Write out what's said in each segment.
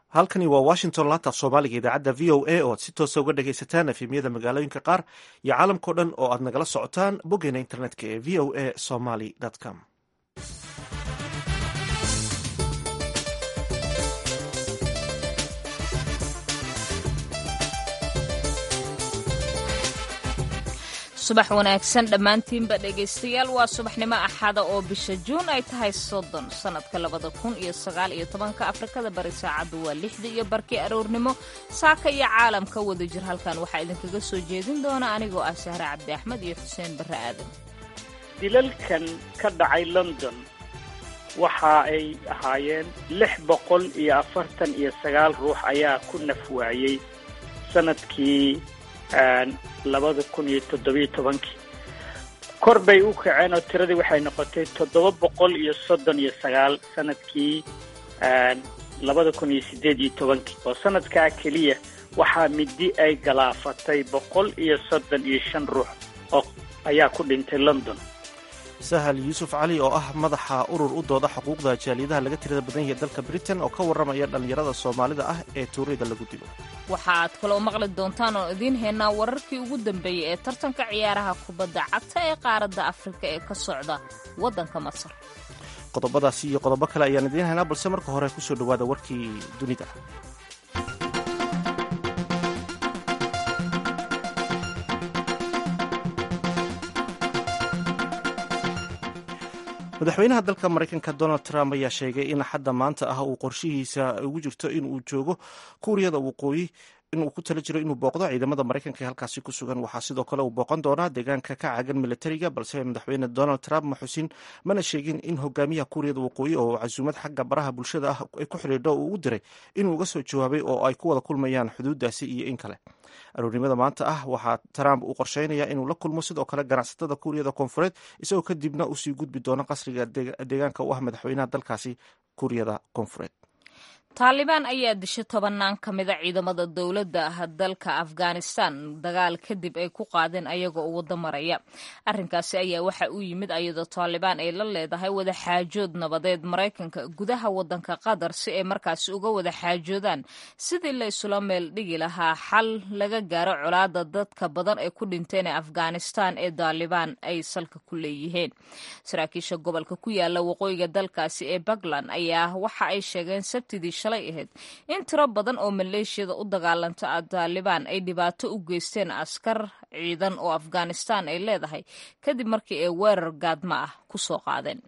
halkani waa washington laanta af soomaaliga idaacadda v o a oo aad si toosa uga dhagaysataan efemyada magaalooyinka qaar iyo caalamkao dhan oo aad nagala socotaan boggeena internetka ee v o a somaly com subax wanaagsan dhammaantiinba dhegaystayaal waa subaxnimo axada oo bisha juun ay tahay soddon sannadka labada kun iyo sagaal iyo tobanka afrikada bari saacaddu waa lixda iyo barkii aroornimo saaka iyo caalamka wada jir halkan waxaa idinkaga soo jeedin doona anigoo ah sahre cabdi axmed iyo xuseen barre aadan dilalkan ka dhacay london waxa ay ahaayeen lix boqol iyo afartan iyo sagaal ruux ayaa ku nafwaayey sanadkii labada kun iyo toddobiyo tobankii kor bay u kaceen oo tiradii waxay noqotay toddoba boqol iyo soddon iyo sagaal sanadkii labada kun iyo siddeed iyo tobankii oo sanadkaa keliya waxaa midi ay galaafatay boqol iyo soddon iyo shan ruux oo ayaa ku dhintay london sahal yuusuf cali oo ah madaxa urur u dooda xuquuqda jaaliyadaha laga tirada badan yahay dalka britain oo ka warramaya dhallinyarada soomaalida ah ee tuurida lagu dilo waxaad kaloo maqli doontaan oo idiin haynaa wararkii ugu dambeeyey ee tartanka ciyaaraha kubadda cagta ee qaaradda afrika ee ka socda waddanka masar qodobadaasi iyo qodobo kale ayaan idiin haynaa balse marka hore kusoo dhowaada warkii dunida madaxweynaha dalka maraykanka donald trump ayaa sheegay in xadda maanta ah uu qorshihiisa ugu jirto inuu joogo kuuriyada waqooyi inuu ku tala jiro inuu booqdo ciidamada maraykanka ee halkaasi ku sugan waxaa sidoo kale uu booqan doonaa deegaanka ka caagan militariga balse madaxweyne donald trump ma xusin mana sheegin in hogaamiyaha kuuriyada waqooyi oo casuumad xagga baraha bulshada ah ay ku xidhiidho uu u diray inuu uga soo jawaabay oo ay ku wada kulmayaan xuduudaasi iyo in kale aroornimada maanta ah waxaa trump uu qorsheynaya inuu la kulmo sidoo kale ganacsatada kuuriyada koonfureed isagoo kadibna usii gudbi doono qasriga deegaanka u ah madaxweynaha dalkaasi kuuriyada koonfureed taalibaan ayaa dishay tobannaan ka mida ciidamada dowladda ah dalka afghanistan dagaal kadib ay ku qaadeen ayagoo u waddo maraya arrinkaasi ayaa waxa uu yimid ayadoo taalibaan ay la leedahay wada xaajood nabadeed maraykanka gudaha waddanka qatar si ay markaasi uga wada xaajoodaan sidii la isula meel dhigi lahaa xal laga gaaro colaada dadka badan ay ku dhinteen ee afghanistan ee taalibaan ay salka ku leeyihiin saraakiisha gobolka ku yaala waqooyiga dalkaasi ee puntland ayaa waxa ay sheegeen sabtidii shalay ahayd in tiro badan oo maleeshiyada u dagaalanta taalibaan ay dhibaato u geysteen askar ciidan oo afghanistan ay leedahay kadib markii ay weerar gaadma ah ku soo qaadeen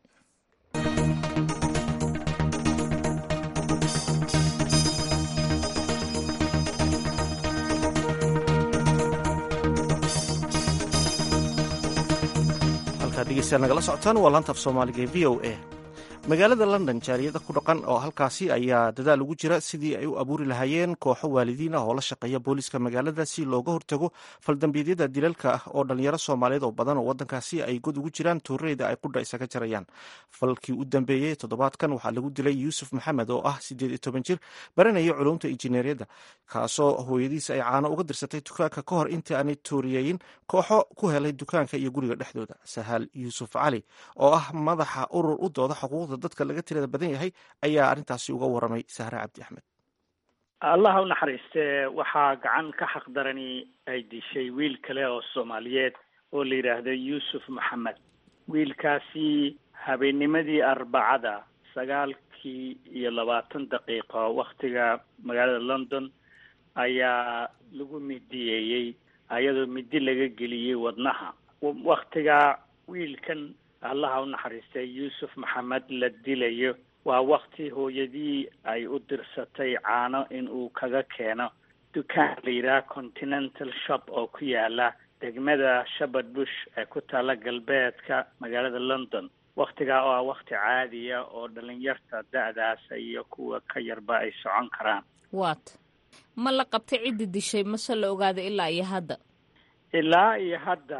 halkaad dhegeystayaal nagala socotaan waa laanta af soomaaliga ee v o a magaalada london jaaliyada ku dhaqan oo halkaasi ayaa dadaal ugu jira sidii ay u abuuri lahaayeen kooxo waalidiin ah oo la shaqeeya booliiska magaalada si looga hortago faldambiidyada dilalka ah oo dhalinyaro soomaaliyeed oo badan oo wadankaasi ay god ugu jiraan tuurareyda ay qudha isaga jarayaan falkii u dambeeyey toddobaadkan waxaa lagu dilay yuusuf maxamed oo ah siddeed iyo toban jir baranaya culumta injineeriyadda kaasoo hooyadiisa ay caano uga dirsatay dukaanka ka hor intii aanay tuuriyeyin kooxo ku helay dukaanka iyo guriga dhexdooda sahaal yuusuf cali oo ah madaxa urur u dooda xuquuqda dadka laga tirada badan yahay ayaa arrintaasi uga waramay sahre cabdi axmed allah u naxariiste waxaa gacan ka xaqdarani ay dishay wiil kale oo soomaaliyeed oo la yidhaahdo yuusuf maxamed wiilkaasi habeennimadii arbacada sagaalkii iyo labaatan daqiiqo waktiga magaalada london ayaa lagu midiyeeyey ayadoo midi laga geliyey wadnaha waktiga wiilkan allaha u naxariistay yuusuf maxamed la dilayo waa wakti hooyadii ay u dirsatay caano in uu kaga keeno dukaan la yidhaha continental shop oo ku yaala degmada shepard bush ee ku taala galbeedka magaalada london waktigaa oo ah wakti caadiya oo dhalinyarta da-daasa iyo kuwa ka yarba ay socon karaan wat ma la qabtay ciddi dishay mase la ogaaday ilaa iyo hadda ilaa iyo hadda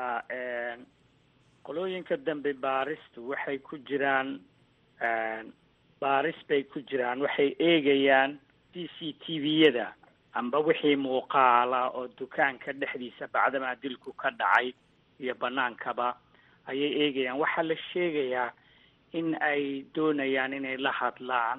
qolooyinka dambe baaristu waxay ku jiraan baaris bay ku jiraan waxay eegayaan c c t v-yada amba wixii muuqaala oo dukaanka dhexdiisa bacdamaa dilku ka dhacay iyo banaankaba ayay eegayaan waxaa la sheegayaa in ay doonayaan inay la hadlaan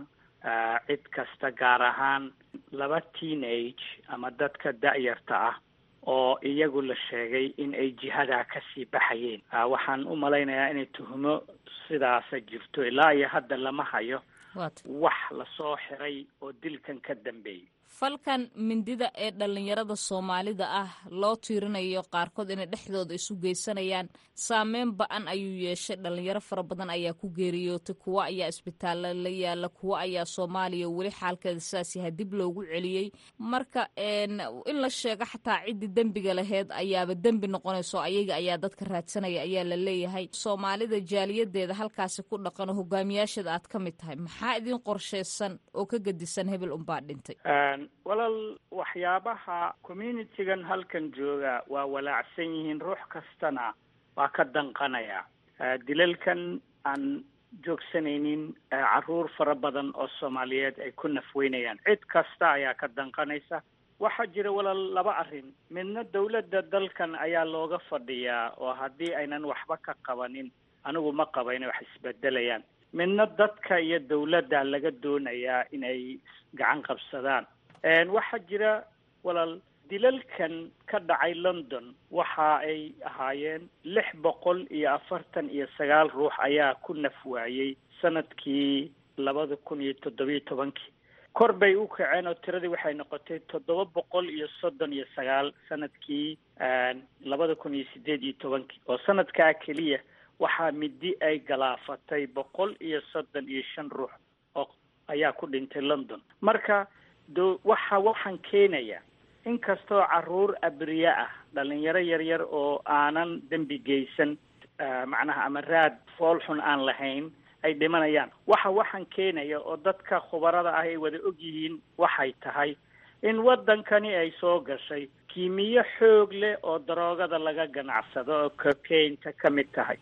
cid kasta gaar ahaan laba teenage ama dadka da-yarta ah oo iyagu la sheegay in ay jihadaa kasii baxayeen waxaan u malaynayaa inay tuhumo sidaasa jirto ilaa iyo hadda lama hayo wax lasoo xiray oo dilkan ka dambeeyay falkan mindida ee dhallinyarada soomaalida ah loo tiirinayo qaarkood inay dhexdooda isu geysanayaan saameyn ba-an ayuu yeeshay dhallinyaro fara badan ayaa ku geeriyootay kuwo ayaa isbitaalla la yaala kuwo ayaa soomaaliya weli xaalkeeda sidaas yahay dib loogu celiyey marka in la sheego xataa ciddii dembiga laheyd ayaaba dembi noqonayso ayaga ayaa dadka raadsanaya ayaa la leeyahay soomaalida jaaliyadeeda halkaasi ku dhaqan oo hogaamiyaasheeda aad ka mid tahay maxaa idin qorshaysan oo ka gedisan hebel unbaa dhintay walaal waxyaabaha communitygan halkan jooga waa walaacsan yihiin ruux kastana waa ka danqanaya dilalkan aan joogsanaynin caruur fara badan oo soomaaliyeed ay ku nafweynayaan cid kasta ayaa ka danqanaysa waxaa jira walaal laba arrin midna dawladda dalkan ayaa looga fadhiyaa oo haddii aynan waxba ka qabanin anigu ma qaba inay wax isbedelayaan midna dadka iyo dawladda laga doonayaa inay gacan qabsadaan waxaa jira walaal dilalkan ka dhacay london waxa ay ahaayeen lix boqol iyo afartan iyo sagaal ruux ayaa ku naf waayey sanadkii labada kun iyo toddobiyo tobankii kor bay u kaceen oo tiradii waxay noqotay toddoba boqol iyo soddon iyo sagaal sanadkii labada kun iyo sideed iyo tobankii oo sanadkaa keliya waxaa midi ay galaafatay boqol iyo soddon iyo shan ruux oo ayaa ku dhintay london marka do waxa waxaan keenaya inkastoo caruur abriye ah dhalinyaro yaryar oo aanan dembi geysan macnaha ama raad foolxun aan lahayn ay dhimanayaan waxa waxaan keenaya oo dadka khubarada ah ay wada og yihiin waxay tahay in waddankani ay soo gashay kiimiyo xoog leh oo daroogada laga ganacsado oo cocainta ka mid tahay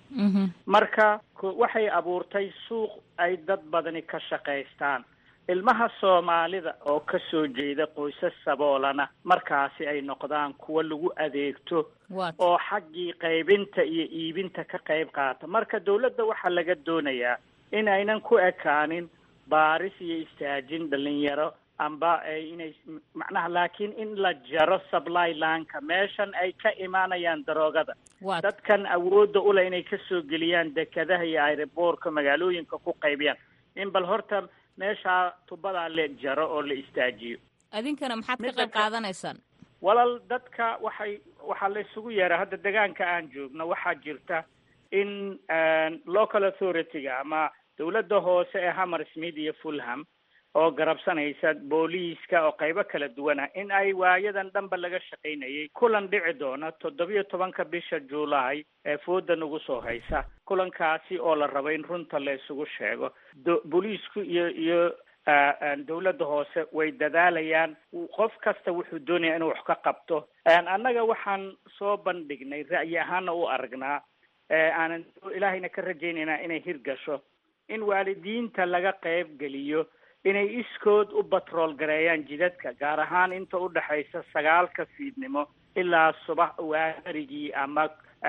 marka waxay abuurtay suuq ay dad badani ka shaqaystaan ilmaha soomaalida oo ka soo jeeda qoysas saboolana markaasi ay noqdaan kuwa lagu adeegto oo xaggii qaybinta iyo iibinta ka qayb qaata marka dawladda waxaa laga doonayaa in aynan ku ekaanin baaris iyo istaajin dhalinyaro amba inay macnaha laakiin in la jaro supply lanka meeshan ay ka imaanayaan daroogada dadkan awoodda uleh inay kasoo geliyaan dekadaha iyo airoboorka magaalooyinka ku qaybiyaan in bal horta meeshaa tubadaa la jaro oo la istaajiyo adinkana maxaad ka qayb qaadanaysaan walaal dadka waxay waxaa la isugu yeeraa hadda degaanka aan joogno waxaa jirta in local authority-ga ama dawladda hoose ee hammersmith iyo fulham oo garabsanaysa booliiska oo qaybo kala duwan ah in ay waayadan dhanba laga shaqaynayay kulan dhici doona toddobiyo tobanka bisha juulaay ee fooda nagu soo haysa kulankaasi oo la rabo in runta la isugu sheego booliisku iyo iyo dawladda hoose way dadaalayaan qof kasta wuxuu doonaya inuu wax ka qabto annaga waxaan soo bandhignay ra'yi ahaana u aragnaa aanan ilaahayna ka rajaynaynaa inay hirgasho in waalidiinta laga qayb geliyo inay iskood u batrool gareeyaan jidadka gaar ahaan inta u dhexaysa sagaalka fiidnimo ilaa subax waarigii ama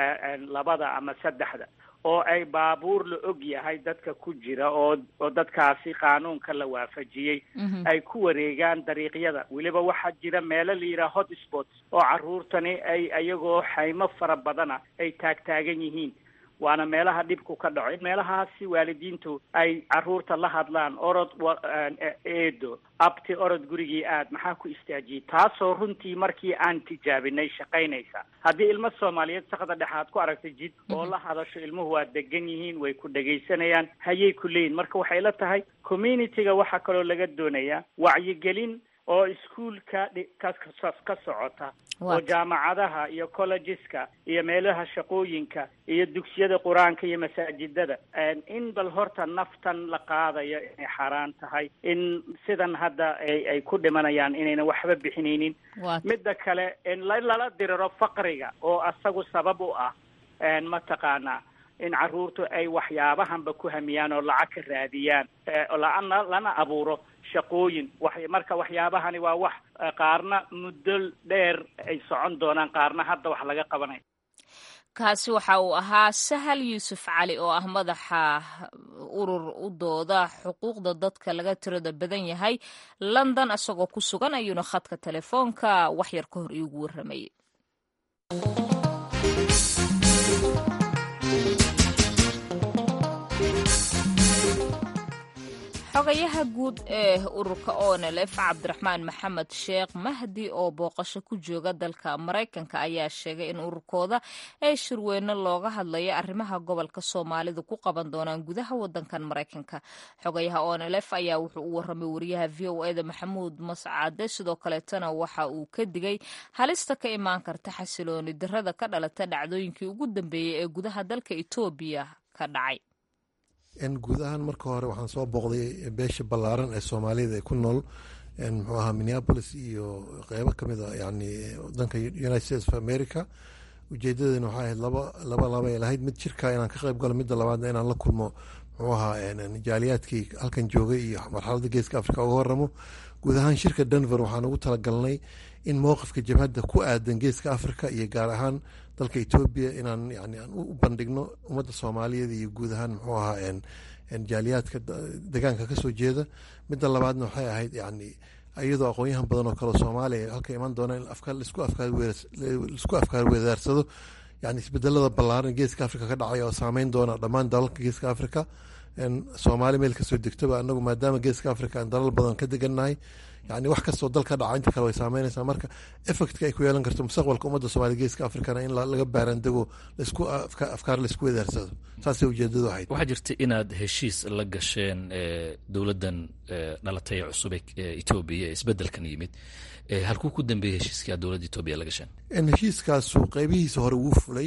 labada ama saddexda oo ay baabuur la og yahay dadka ku jira oo oo dadkaasi qaanuunka la waafajiyey ay ku wareegaan dariiqyada weliba waxaa jira meelo la yidhaha hot spots oo carruurtani ay ayagoo xaymo fara badana ay taagtaagan yihiin waana meelaha dhibku ka dhaco in meelahaasi waalidiintu ay carruurta la hadlaan orod eedo abti orod gurigii aad maxaa ku istaajiyey taasoo runtii markii aan tijaabinay shaqaynaysa haddii ilmo soomaaliyeed sakda dhexaad ku aragtay jid oo la hadasho ilmuhu waa degan yihiin way ku dhegaysanayaan hayay ku leeyihin marka waxay la tahay community-ga waxaa kaloo laga doonayaa wacyigelin oo iskuolka ka ka socota oo jaamacadaha iyo collegeska iyo meelaha shaqooyinka iyo dugsiyada qur-aanka iyo masaajidada in bal horta naftan la qaadayo inay xaaraan tahay in sidan hadda ay ay ku dhimanayaan inayna waxba bixinaynin midda kale in lala diriro faqriga oo asagu sabab u ah mataqaanaa in carruurtu ay waxyaabahanba ku hamiyaan oo lacag ka raadiyaan lana lana abuuro shaqooyin wax marka waxyaabahani waa wax qaarna muddo dheer ay socon doonaan qaarna hadda wax laga qabanayo kaasi waxa uu ahaa sahal yuusuf cali oo ah madaxa urur u dooda xuquuqda dadka laga tirada badan yahay london isagoo ku sugan ayuuna khadka telefoonka waxyar ka hor iigu warramayay xogayaha guud ee ururka onelf cabdiraxmaan maxamed sheekh mahdi oo booqasho ku jooga dalka maraykanka ayaa sheegay in ururkooda ay shirweyne looga hadlayo arrimaha gobolka soomaalida ku qaban doonaan gudaha wadankan maraykanka xogayaha onelf ayaa wuxuu u warramay wariyaha v o eda maxamuud mascade sidoo kaleetana waxa uu ka digay halista ka imaan karta xasilooni darada ka dhalata dhacdooyinkii ugu dambeeyey ee gudaha dalka etoobiya ka dhacay guud ahaan marka hore waxaan soo booqday beesha ballaaran ee soomaaliyada ee ku nool muxuu ahaa minneapolis iyo qeybo kamid a yani wadanka united states of america ujeedadeena waxay ahayd laba laba labay lahayd mid jirka inaan ka qeyb galo midda labaadna inaan la kulmo muxuu ahaa jaaliyaadkii halkan joogay iyo marxaladda geeska africa uga waramo guud ahaan shirka denver waxaan ugu talagalnay in mowqifka jabhadda ku aadan geeska africa iyo gaar ahaan dalka etoobiya inaan yani aan u bandhigno ummadda soomaaliyeed iyo guud ahaan muxuu ahaa jaaliyaadka degaanka kasoo jeeda midda labaadna waxay ahayd yani iyadoo aqoonyahan badan oo kale soomaaliya halka iman doona in laisku afkaar weedaarsado yani isbedelada ballaaran geeska africa ka dhacay oo saameyn doona dhammaan dalalka geeska africa soomaali meel kasoo degtoba anagu maadaama geeska africa aan dalal badan ka degannahay yani wax kastoo dal ka dhaca inta kale way saameynaysaa marka effectka ay ku yeelan karto mustaqbalka ummadda soomaliya geeska africana in laga baaraandego laisku afkaar laisku wedaarsado saasay ujeedadu ahayd waxaa jirta inaad heshiis la gasheen dowladdan dhalatay ee cusub ee etoobiya ee isbedelkan yimid halkuu ku dambeeyey heshiiskii aad dowladda etoobiya la gasheen heshiiskaasu qeybihiisa hore wuu fulay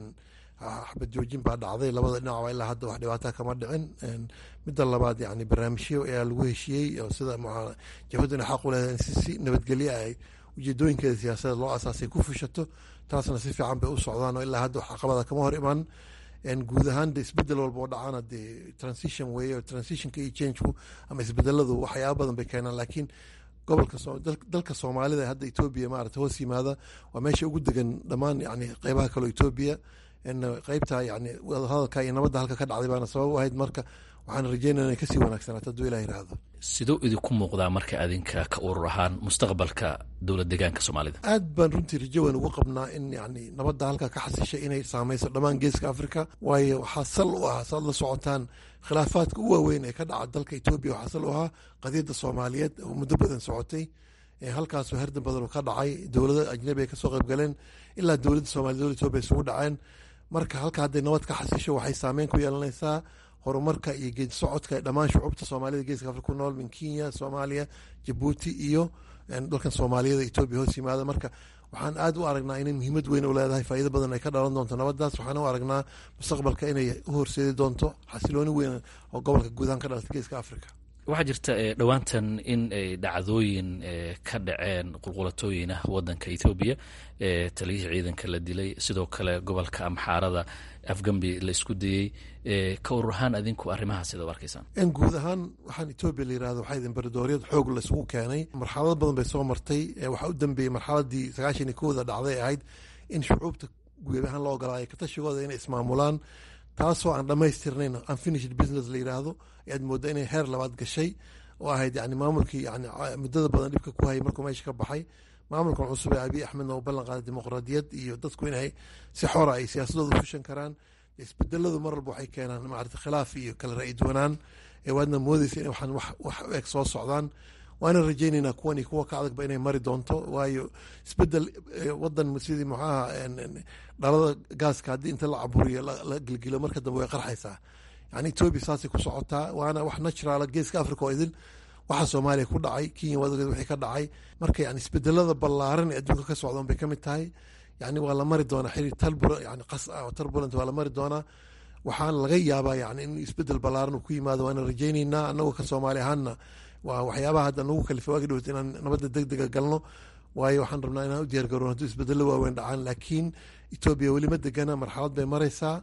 xabad joojin baa dhacday labada dhinacba ilaa hadda wax dhibaata kama dhicin midda labaad yani barnaamijyo ayaa lagu heshiiyey oo sida jabhaduna xaq u leedahay in si nabadgelyo ay ujeedooyinkeeda siyaasadeed loo asaasay ku fushato taasna si fiican bay u socdaan oo ilaa hadda wax caqabada kama hor iman guud ahaan de isbedel walba oo dhacana dee transition weeye oo transitionka iyo changeku ama isbedeladu waxyaaba badan bay keenaan laakiin gobolka dalka soomaalida hadda etoobiya maarata hoos yimaada waa meesha ugu degan dhammaan yani qeybaha kaleo etoobiya qeybta yani hadalka iyo nabadda halka ka dhacday baana sabab u ahayd marka waxaan rajeynaya inay kasii wanaagsanaato hadduu ilah yiraahdo siduu idinku muuqdaa marka adinka ka urur ahaan mustaqbalka dowlad degaanka soomaalida aad baan runtii rajo weyn ugu qabnaa in yani nabadda halka ka xasishay inay saameyso dhammaan geeska africa waayo waxaa sal u ah saad la socotaan khilaafaadka u waaweyn ee ka dhaca dalka etoobiya waxaa sal u ahaa qadiyadda soomaaliyeed oo muddo badan socotay halkaasoo herdan badan ka dhacay dowlado ajnabi ay kasoo qayb galeen ilaa dowladda soomaliya dowlad etoobiya isugu dhaceen marka halka hadday nabad ka xasisho waxay saameyn ku yeelanaysaa horumarka iyo geedi socodka dhammaan shucuubta soomaalida geeska afrika ku nool min kenya soomaaliya jabuuti iyo dalkan soomaaliyada etoobiya hoos yimaada marka waxaan aad u aragnaa inay muhiimad weyn u leedahay faa'iido badan ay ka dhalan doonto nabadaas waxaan u aragnaa mustaqbalka inay u horseedi doonto xasilooni weyn oo gobolka guudahaan ka dhalata geeska africa waxaa jirta dhowaantan in ay dhacdooyin ka dhaceen qulqulatooyin ah wadanka ethoobiya taliyihii ciidanka la dilay sidoo kale gobolka amxaarada afgambi la isku dayey ka urur ahaan adinku arrimahaas sida u arkaysaan guud ahaan waxaan etoobiya la yirahdo waxaa imbaradoriyad xoog laisugu keenay marxalado badan bay soo martay waxaa u dambeeyey marxaladii sagaashan iyo kowda dhacday ahayd in shucuubta guud ahaan loo ogolaayo katashigooda inay ismaamulaan taasoo aan dhamaystirnayn unfinished business la yiraahdo ayaad moodaa inay heer labaad gashay oo ahayd yani maamulkii yani muddada badan dhibka ku hayay markuu meesha ka baxay maamulkan cusub ee abiy axmedna uu ballan qaaday dimuqraadiyad iyo dadku inay si xora ay siyaasadooda fushan karaan isbedeladu mar walba waxay keenaan maarata khilaaf iyo kala ra-i duwanaan ee waadna moodeysa in waxaan wax eg soo socdaan waana rajeyneynaa kuwan iyo kuwa ka adagba inay mari doonto waayo isbedel wadan sidii muxuaha dhalada gaaska haddii inta la caburiyo la gilgilo marka dambe way qarxaysaa yani etoobiya saasay ku socotaa waana wax naturala geeska africa oo idil waxa soomaaliya ku dhacay kenya waad ogeed wixii ka dhacay marka yani isbedelada ballaaran ee adduunka ka socdaan bay ka mid tahay yani waa la mari doonaa xiriir talbur yani qas ah oo turbulent waa la mari doonaa waxaana laga yaabaa yani in isbedel ballaaran uu ku yimaado waana rajeyneynaa anagoo ka soomaali ahaanna waa waxyaabaha hadda nagu kalifa waagi dhowt inaan nabadda deg dega galno waayo waxaan rabnaa inaan u diyaar garoon hadduu isbedelo waaweyn dhacaan laakiin etoobiya weli ma degana marxalad bay maraysaa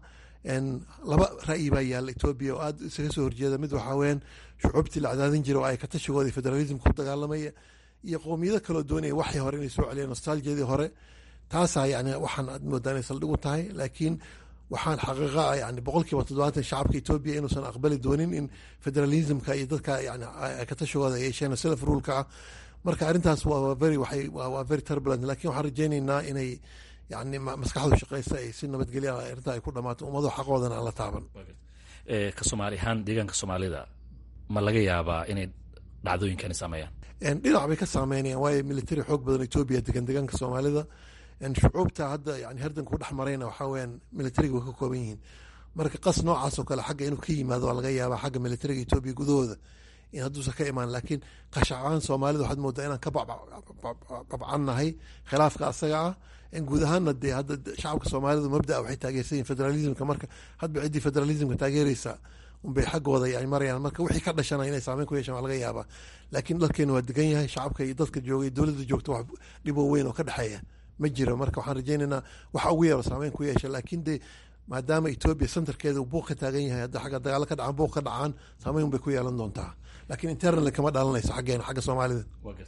laba ra'yi baa yaalla etoobiya oo aad isaga soo horjeeda mid waxaa weyaan shucuubtii la cadaadin jira oo ay katashigooda federalismka ku dagaalamaya iyo qowmiyado kaloo doonaya waxay hore inay soo celiyaan nostalgiyadii hore taasaa yani waxaan aad moodaa inay saldhig u tahay laakiin waxaan xaqiiqa ah yani boqolkiiba toddobaatan shacabka etoobiya inuusan aqbali doonin in federalismka iyo dadka yani katashigooda ay yeesheen self ruleka ah marka arrintaas waa very waxay waa very turbulent lakin waxaan rajaynaynaa inay yani maskaxdu shaqeysa ay si nabadgelya arrintaa ay ku dhamaato ummado xaqoodana aan la taaban ka soomaali ahaan deegaanka soomaalida ma laga yaabaa inay dhacdooyinkani saameeyaan dhinac bay ka saameynayaan waayo military xoog badan etoobiya degan deegaanka soomaalida shucuubta hadda yani herdanka u dhex marayna waxaa weyaan militariga way ka kooban yihiin marka qas noocaas oo kale xagga inuu ka yimaado waa laga yaabaa xagga militariga etoobiya gudahooda in hadduusan ka imaan laakiin qashacaan soomaalida waxaad moodaa inaan ka babcannahay khilaafka asaga ah guud ahaanna dee hadda shacabka soomaalidu mabdaa waxay taageersan yihin federalismka marka hadba ciddii federalismka taageereysa unbay xaggooda yani marayaan marka wixii ka dhashana inay saameyn ku yeeshaan waa laga yaabaa laakiin dalkeenu waa degan yahay shacabka iyo dadka joogay dowladda joogta wax dhiboo weyn oo ka dhexeeya ma jiro marka waxaan rajaynaynaa waxa ugu yaro saameyn ku yeesha laakiin dee maadaama etoobiya centerkeeda uu buuq ka taagan yahay hadda xagga dagaalo ka dhacaan buuq ka dhacaan saameyn bay ku yeelan doontaa laakiin internal kama dhalanayso xaggeena xagga soomaalida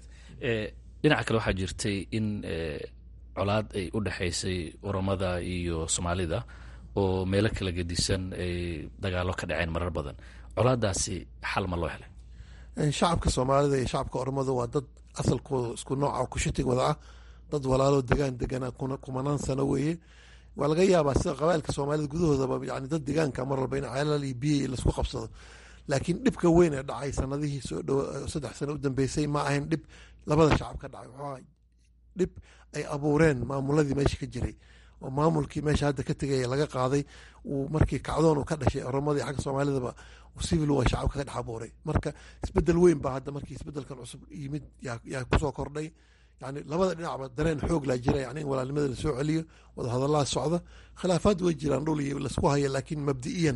dhinaca kale waxaa jirtay in colaad ay u dhexaysay oromada iyo soomaalida oo meelo kala gedisan ay dagaalo ka dhaceen marar badan colaadaasi xal ma loo helay shacabka soomaalida iyo shacabka oromada waa dad asalkooda isku nooca kushitig wada ah dad walaalo degaan deganaa kumanaan sano weeye waa laga yaabaa sida qabaailka soomaalida gudahoodaba yani dad degaanka mar walba in ceelal iyo biyo laisku qabsado laakiin dhibka weyn ee dhacay sanadihii soo dhow saddex sano u dambeysay ma ahayn dhib labada shacab ka dhacay wuxuu dhib ay abuureen maamuladii meesha ka jiray oo maamulkii meesha hadda ka tegaya laga qaaday uu markii kacdoon uu ka dhashay oromadii xagga soomaalidaba civil waa shacabka ka dhex abuuray marka isbedel weyn baa hadda markii isbedelkan cusub yimid yaa kusoo kordhay yani labada dhinacba dareen xoog laa jira yani in walaalnimada lasoo celiyo wada hadallaa socda khilaafaad way jiraan dhul iyo lasku haya laakiin mabdi'iyan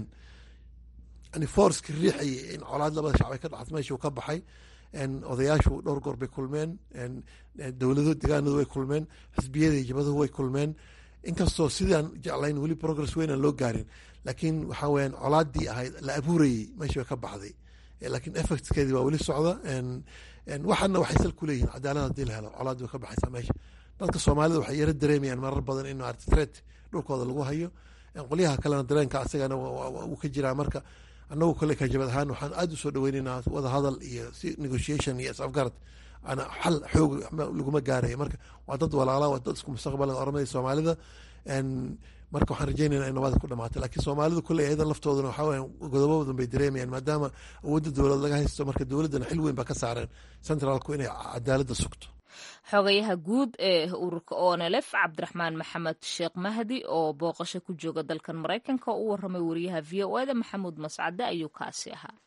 yani forceka riixaya in colaad labada shacbay ka dhaxas meeshuu ka baxay odayaashu dhowr goor bay kulmeen dowlado degaanadu way kulmeen xisbiyada iyo jabaduhu way kulmeen inkastoo sidaan jeclayn weli progress weynaan loo gaarin laakiin waxaa weyaan colaadii ahayd la abuurayey meeshii bay ka baxday laakiin effectskeedii waa weli socda waxaana waxay sal ku leeyihin cadaalad hadii la helo colaad way ka baxaysaa meesha dadka soomaalida waxay yaro dareemayaan marar badan in artret dhulkooda lagu hayo qolyaha kalena dareenka asagana uu ka jiraa marka anagu kale kajabad ahaan waxaan aada usoo dhaweyneynaa wada hadal iyo si negotiation iyo isafgarad ana xal xoog laguma gaaraya marka waa dad walaala waa dad isku mustaqbala oramada soomaalida marka waxaan rajeynayna in nabada ku dhamaata lakiin soomaalidu kule ayadan laftooduna waxaa weya godobo badan bay dareemayaan maadaama awoodda dowlad laga haysto marka dowladdana xil weyn baa ka saareen centraalku inay cadaaladda sugto xogayaha guud ee ururka onelef cabdiraxmaan maxamed sheekh mahdi oo booqasho ku jooga dalkan maraykanka oo u waramay wariyaha v o eda maxamuud mascade ayuu kaasi ahaa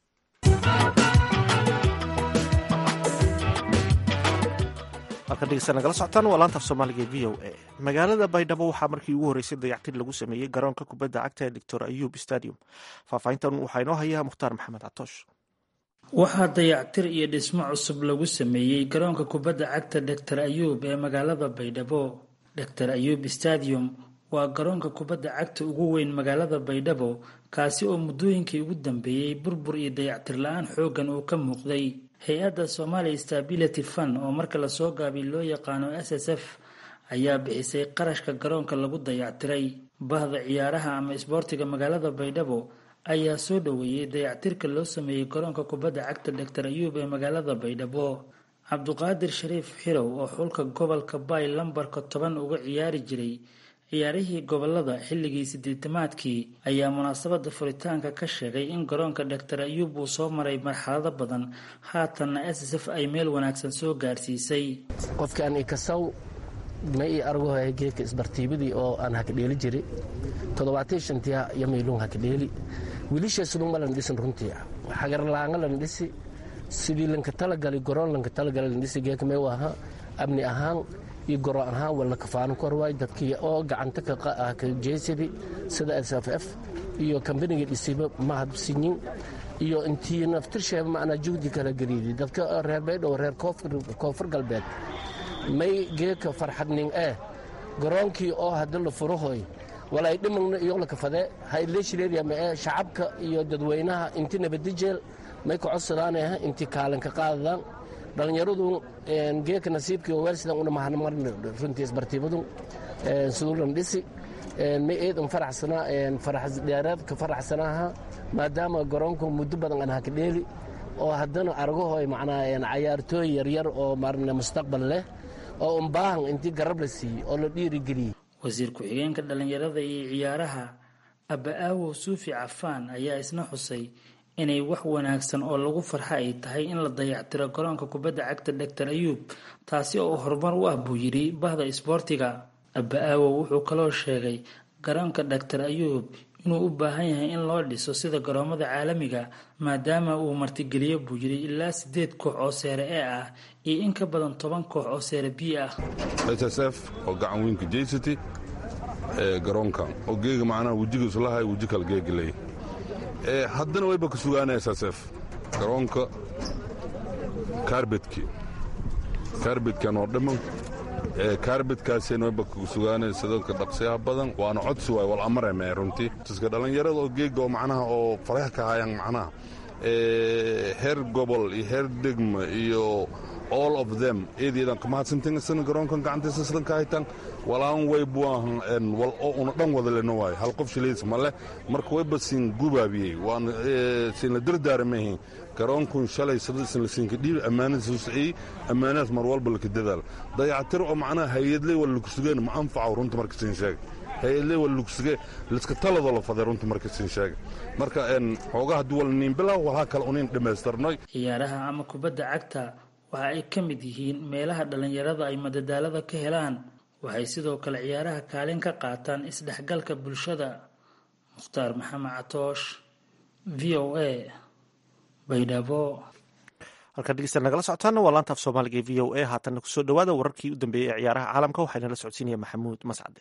halkan dhegeysta nagala socotaan waa laanta af soomaaliga e v o a magaalada baydhabo waxaa markii ugu horreysay dayactir lagu sameeyey garoonka kubadda cagta ee doctor ayub stadium faahfaahintan waxaa inoo haya mukhtaar maxamed catoosh waxaa dayactir iyo dhismo cusub lagu sameeyey garoonka kubadda cagta doctor ayuub ee magaalada baydhabo doctor ayuub stadium waa garoonka kubadda cagta ugu weyn magaalada baydhabo kaasi oo muddooyinkii ugu dambeeyey burbur iyo dayactir la-aan xooggan uu ka muuqday hay-adda somalia stability fund oo marka lasoo gaabiy loo yaqaano s s f ayaa bixisay qarashka garoonka lagu dayactiray bahda ciyaaraha ama isboortiga magaalada baydhabo ayaa soo dhoweeyey dayactirka loo sameeyey garoonka kubadda cagta doctor ayuub ee magaalada baydhabo cabduqaadir shariif xirow oo xulka gobolka bay lambarka toban uga ciyaari jiray ciyaarihii gobolada xilligii sideetamaadkii ayaa munaasabada furitaanka ka sheegay in garoonka doctor ayuub uu soo maray marxalado badan haatanna s s f ay meel wanaagsan soo gaarsiisay qofkaan ikasaw ma ii argohay geedka isbartiibadii oo aan hakadheeli jiri toddobaatan shantiya iyo mayluun hakadheeli wiilisheesudun ma lan dhisin runtii xagarlaanga lan dhisi sidii lanka talagali goroon lanka talagali lan dhisi geedka may ahaa amni ahaan iyo goro ahaan walna kafaano korwaay dadkii oo gacanta ka jeysadi sida s f f iyo kambaniga dhisiba mahadsinyin iyo intii naftirsheeba macnaa juhdi kala geliidi dadka reer baydhow reer koonfur galbeed may geedka farxadnin eh garoonkii oo hadda la furahoy walay dhimagna iyo la kafade hayleeshireeriya mae shacabka iyo dadweynaha inti nabadijeel may ka codsadaanah inti kaalanka qaadadaan dhallinyaradu geeka nasiibkii oo weel sidan una mahadmarna runtii isbartiibadu sudulan dhisi ma eedan faraxsana farax dheeraadka faraxsanaha maadaama garoonku muddo badan aan haka dheeli oo haddana argahoy macnaa cayaartooy yaryar oo marna mustaqbal leh oo un baahan intii garab la siiyey oo la dhiirigeliyey wasiir ku-xigeenka dhallinyarada iyo ciyaaraha aba'aawow suufi cafaan ayaa isna xusay inay wax wanaagsan oo lagu farxa ay tahay in la dayactiro garoonka kubadda cagta doctor ayuub taasi oo horumar u ah buu yidhi bahda isboortiga aba'aawow wuxuu kaloo sheegay garoonka doctor ayuub inuu u baahan yahay in loo dhiso sida garoomada caalamiga maadaama uu martigeliyo buu yidhi ilaa siddeed koox oo seere e ah iyo in ka badan toban koox oo seere b ah s s f oo gacan weynka jeysati ee garoonka oo geega macnaha wejigiisu lahay weji kala geegilay haddana wayba ka sugaana s s f garoonka kaarbedki kaarbedkan oo dhamman kaarbedkaasina wayba ka sugaana sidadka dhaqsiyaha badan waana codsi waay wal amareme runtii iska dhallinyarada oo geega oo macnaha oo farax ka hayaan macnaha heer gobol iyo heer degma iyo all of them eedeedan kamahadsantaysana garoonkan gacantiisa sidan ka haytaan walaan way buahan wal oo una dhan wada lena waayo hal qof shilays male marka wayba siin gubaabiyey waan siin la dardaaramahin garoonkun shalay sadaisan la siinka dhiibi ammaanadiisa usiciyey ammaanadaas mar walba laka dadaal dayacatir oo macnaha hay-adley wala laku sugeen ma anfaco runta marka siin sheega hay-adley wala laku sugee liska taladoo la faday runta marka siin sheega marka xoogaa haddii wala niin bilaw walhaa kale unin dhammaystirnoy ciyaaraha ama kubadda cagta waxa ay ka mid yihiin meelaha dhallinyarada ay madadaalada ka helaan waxay sidoo kale ciyaaraha kaalin ka qaataan isdhexgalka bulshada mukhtaar maxamed catoosh v o a baydhabo halkaan dhegeysta nagala socotaana waa laanta af soomaaliga ee v o a haatanna kusoo dhawaada wararkii u dambeeyey ee ciyaaraha caalamka waxaana la socodsiinaya maxamuud mascade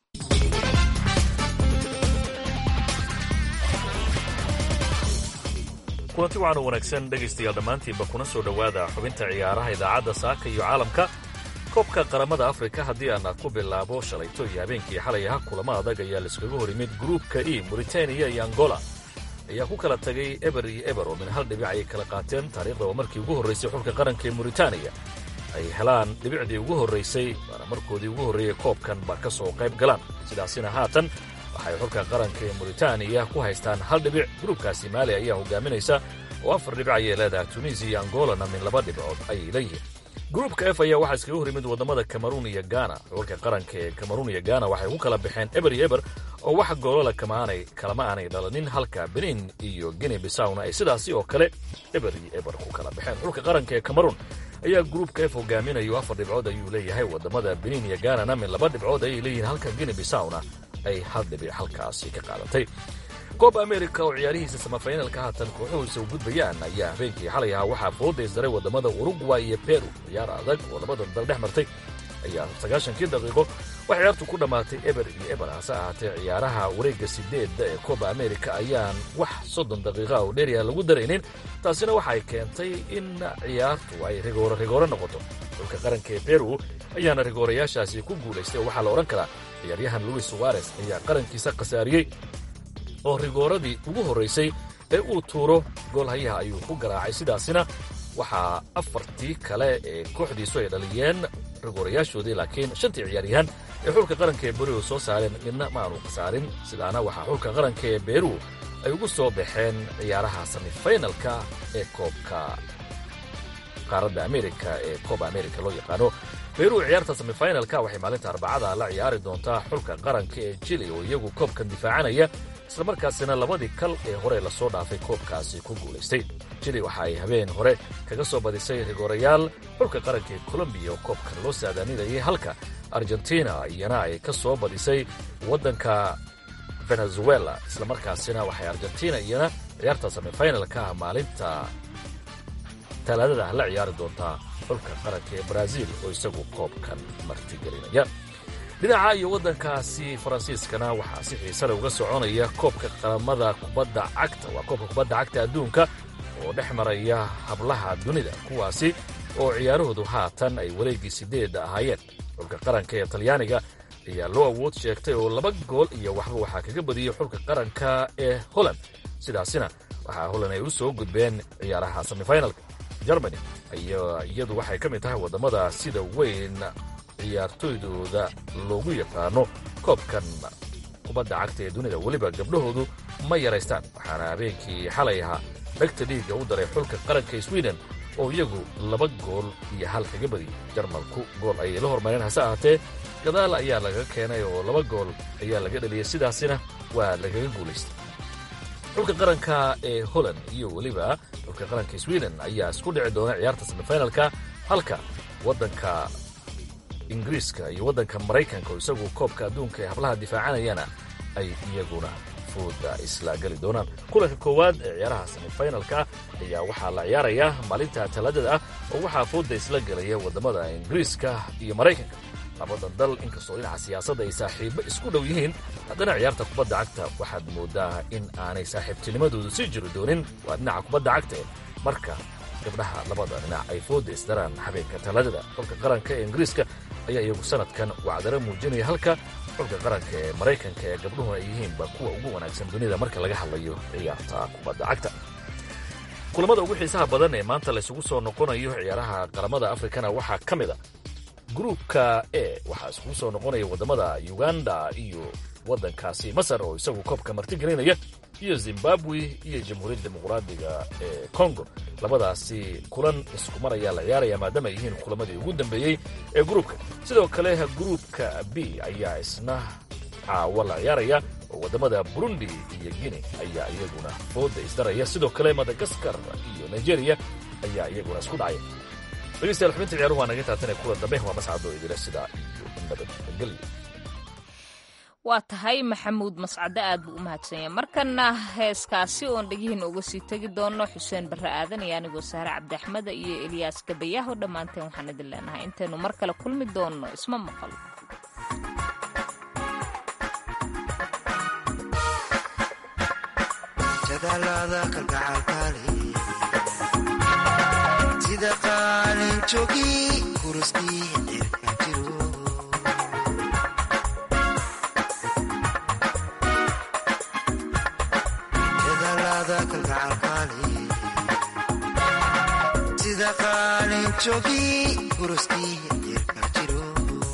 kulanti waxaanu wanaagsan dhegaystayaal dhammaantiinba kuna soo dhowaada xubinta ciyaaraha idaacadda saaka iyo caalamka koobka qaramada afrika haddii aan ku bilaabo shalayto iyo habeenkii xalay aha kulamo adag ayaa laiskaga hor yimid gruubka e mauritaniya iyo angola ayaa ku kala tagay eber iyo eber oo min hal dhibic ayay kala qaateen taariikhda oo markii ugu horraysay xulka qaranka ee mauritaniya ay helaan dhibicdii ugu horraysay waana markoodii ugu horreeyey koobkan ba ka soo qayb galaan sidaasina haatan waxay xulka qaranka ee mauritaniya ku haystaan hal dhibic gruubkaasi maali ayaa hogaaminaysa oo afar dhibic ayay leedahay tunisiya iyo angolana min laba dhibcood ayay leeyihiin gruubka f ayaa waxaa iskaga hor yimid waddamada kameruun iyo gaana xulka qaranka ee kameruun iyo gaana waxay ku kala baxeen eber iyo eber oo wax goolala kamaanay kalama aanay dhalanin halka benin iyo gine bisawna ay sidaasi oo kale eber iyo eber ku kala baxeen xulka qaranka ee kameruun ayaa gruubka f hogaaminayo afar dhibcood ayuu leeyahay waddamada benin iyo gaanana min laba dhibcood ayay leeyihiin halka gine bisawna ay hal dhibic halkaasi ka qaadatay koob amerika oo ciyaarihiisa samafaynalka haatan kooxuhuisa u gudbayaan ayaa habeenkii xalay ahaa waxaa foodaysaray waddamada urugway iyo peru ciyaar adag oo labadan dal dhex martay ayaa sagaashankii daqiiqo wax ciyaartu ku dhammaatay eber iyo eber hase ahaatee ciyaaraha wareegga sideedda ee kooba amerika ayaan wax soddon daqiiqa oo dheeriya lagu daraynin taasina waxay keentay in ciyaartu ay rigooro rigooro noqoto xulka qaranka ee peru ayaana rigoorayaashaasi ku guulaystay oo waxaa la odhan karaa ciyaaryahan luis suwares ayaa qarankiisa khasaariyey oo rigooradii ugu horraysay ee uu tuuro goolhayaha ayuu ku garaacay sidaasina waxaa afartii kale ee kooxdiisu ay dhaliyeen rigoorayaashoodii laakiin shantii ciyaaryahan ee xulka qaranka ee beru soo saareen midna ma aanu khasaarin sidaana waxaa xulka qaranka ee beru ay ugu soo baxeen ciyaaraha semifaynalka ee koobka qaaradda amerika ee kooba amerika loo yaqaano beru ciyaarta semifaynalka waxay maalinta arbacada la ciyaari doontaa xulka qaranka ee jili oo iyagu koobkan difaacanaya islamarkaasina labadii kal ee hore lasoo dhaafay koobkaasi ku guulaystay jili waxa ay habeen hore kaga soo badisay rigoorayaal xulka qaranka ee colombiya oo koobkan loo saadaaninayay halka argentina iyana ay ka soo badisay waddanka venezuela islamarkaasina waxay argentina iyana ciyaarta semifaynalka maalinta talaadada la ciyaari doontaa xulka qaranka ee brazil oo isagu koobkan martigelinaya dhinaca iyo waddankaasi faransiiskana waxaa si xiisale uga soconaya koobka qaramada kubadda cagta waa koobka kubadda cagta adduunka oo dhex maraya hablaha dunida kuwaasi oo ciyaarahoodu haatan ay wareeggii sideedda ahaayeen xulka qaranka ee talyaaniga ayaa loo awood sheegtay oo laba gool iyo waxba waxaa kaga badiyey xulka qaranka ee holland sidaasina waxaa holland ay u soo gudbeen ciyaaraha semifinalka germany iyadu waxay ka mid tahay waddamada sida weyn ciyaartooydooda loogu yaqaano koobkan kubadda cagta ee dunida weliba gabdhahoodu ma yaraystaan waxaana habeenkii xalay ahaa dhegta dhiigga u daray xulka qaranka sweden oo iyagu laba gool iyo hal kaga badiyey jarmalku gool ayay la hormareen hase ahaatee gadaal ayaa lagaga keenay oo laba gool ayaa laga dhaliyey sidaasina waa lagaga guulaystay xulka qaranka ee holland iyo weliba xulka qaranka sweden ayaa isku dhici doona ciyaarta semifinalka halka waddanka ingiriiska iyo waddanka maraykanka oo isagu koobka adduunka ee hablaha difaacanayana ay iyaguna fooda isla geli doonaan kulanka koowaad ee ciyaaraha semifinalka ayaa waxaa la ciyaarayaa maalinta talaadada ah oo waxaa fooda isla gelaya waddamada ingiriiska iyo maraykanka labadan dal inkastoo dhinaca siyaasadda ay saaxiibo isku dhow yihiin haddana ciyaarta kubadda cagta waxaad moodaa in aanay saaxiibtinimadoodu sii jiri doonin waa dhinaca kubadda cagta ee marka gabdhaha labada dhinac ay fooda isdaraan habeenka talaadada xulka qaranka ee ingiriiska ayaa iyagu sanadkan wacdaro muujinaya halka xulka qaranka ee maraykanka ee gabdhuhuna ay yihiinba kuwa ugu wanaagsan dunida marka laga hadlayo ciyaarta kubadda cagta kulamada ugu xiisaha badan ee maanta laysugu soo noqonayo ciyaaraha qaramada afrikana waxaa ka mid a gruupka e waxaa isugu soo noqonaya waddamada uganda iyo waddankaasi masar oo isagu koobka martigelinaya iyo zimbabwe iyo jamhuuriyadda dimuqraadiga ee congo labadaasi kulan isku mar ayaa la ciyaaraya maadaama ay yihiin kulamadii ugu dambeeyey ee gruupka sidoo kale gruupka b ayaa isna caawa la ciyaaraya oo waddamada burundi iyo guine ayaa iyaguna fooda isdaraya sidoo kale madagaskar iyo nigeria ayaa iyaguna isku dhacaya dhegeystayaal xubinta ciyaaruhu waa naga taatane kulan dambe waa mascado idila sidaa iyo nabadgelyo waa tahay maxamuud mascade aad buu u mahadsanya markana heeskaasi oon dhegihiina uga sii tegi doono xuseen barre aadan iyo anigoo saare cabdiaxmeda iyo eliyaas gabayaaho dhammaanteen waxaan idin leenahay intaynu mar kale kulmi doonno isma maqal sida qaalin jogi kuruskii cirka jiro jadalada kalgacalkaali sida qaalin jogi kuruskii cirka jiro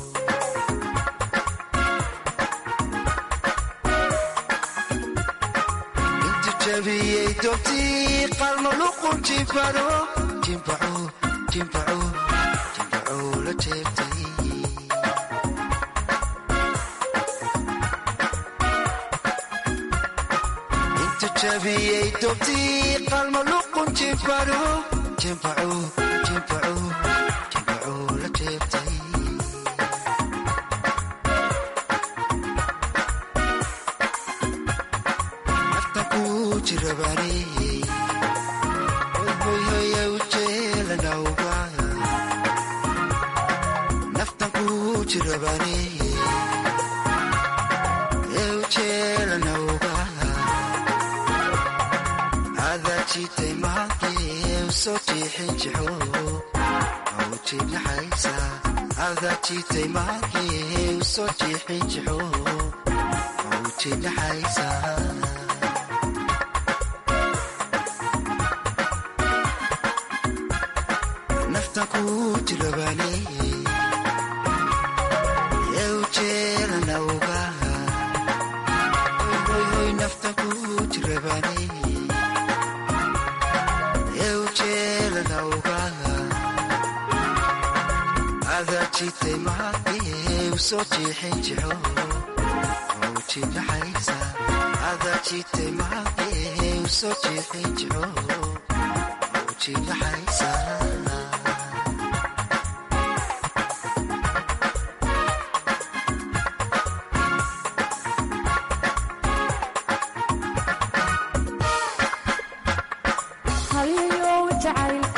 intu jabiyey dobtii qalmo luqun jibado jimbaco jimbaco jimbaco la jeebtay intu jabiyey dobtii qalmo luqun jimbado jimbaco jimbaco jimbaco la jeebtay naftan ku jirabaaney hoyhoya ujeelanawga naftan ku jirabaaney ee ujeelanawga adaa jitay mahankee usoo jiixin jixo mawjinaxaysa adaa jitay mahankee usoo jiixin jixo mawjinaxaysa naftan ku jirabaaney ee ujeelanawga hoyhoy naftan ku jirabaaney ee ujeelanawga adaa jitay mahankee usoo jiixin jixo mawjinaxaysa adaa jitay mahankee usoo jiixin jixo mawjinaxaysa haliyo jacayl